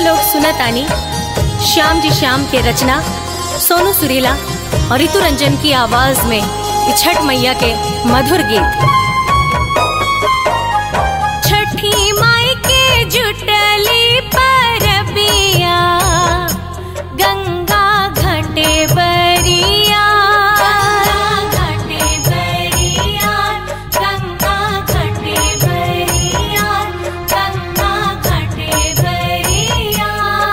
लोग सुनत आनी श्याम जी श्याम के रचना सोनू सुरीला और ऋतु रंजन की आवाज में ये छठ मैया के मधुर गीत छठी माई के जुटली परबिया गंगा घाटे बरिया घाटे बरिया गंगा घाटे बरिया गंगा घाटे बरिया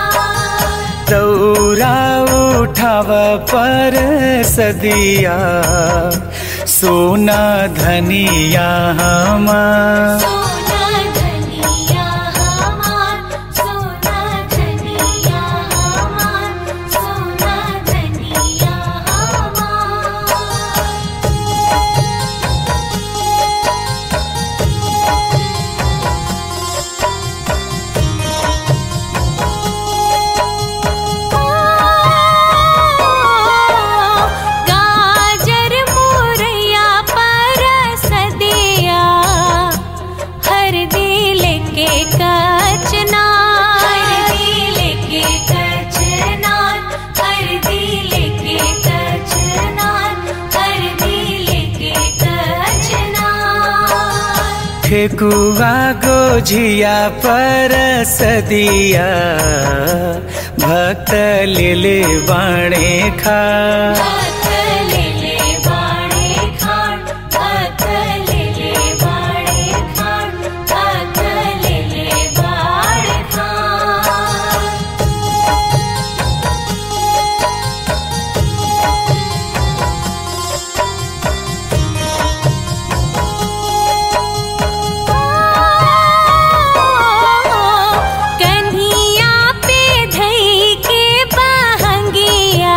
दौरा उठाव पर सदिया सोना धनिया हमार सोना धनिया हमार सोना धनिया हमार सोना धनिया हमार गाजर मुरैया परसदिया हर दिल के कचना हर दिल के कचना हर दिल के कचना हर दिल के कचना ठेकुआ गोझिया पर सदिया भक्त ले बाणे खा भक्तलेले बाणे खाण भक्तलेले बाणे खाण भक्तलेले बाणे खाण कन्हिया पे धई के बहंगिया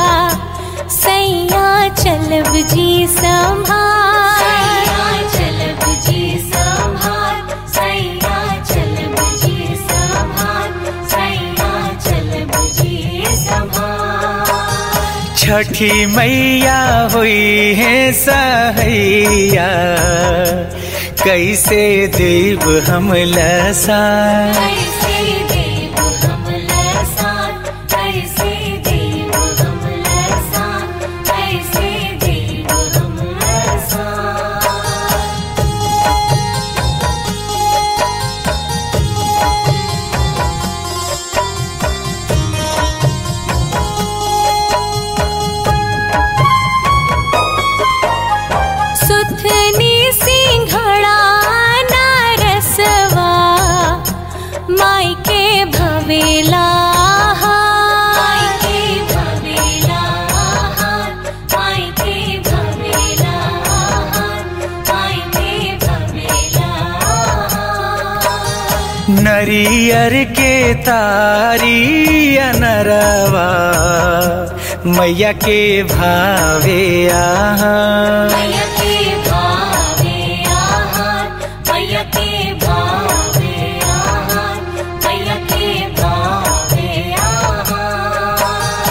सैया चलब जी संभाल सैया चलब जी संभाल सैया चलब जी संभाल सैया चलब जी संभाल छठी मैया हुई है सहैया कैसे देव हम लसा कैसे देव हम लसान कैसे देव हम लसान कैसे देव हम लसान सुथनी सिंघड़ा नारसवा माई के भवेला माई के भवेला माई के भवेला माई के भवेला नरियर के तारी अनरवा मैया के भावे आहा मैया के भावे आहार मैया के भावे आहार मैया के भावे आहार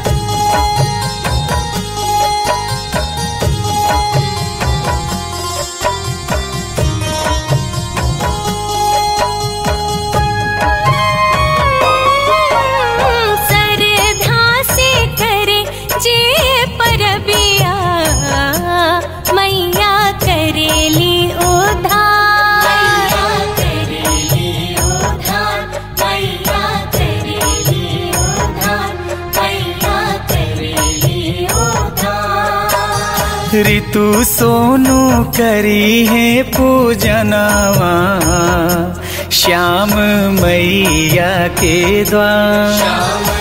सरधा से करे जे परबिया मैया करेली उधार मैया करेली उधार मैया करेली उधार मैया करेली उधार ऋतु सोनू करी है पूजनवा श्याम मैया के द्वार श्याम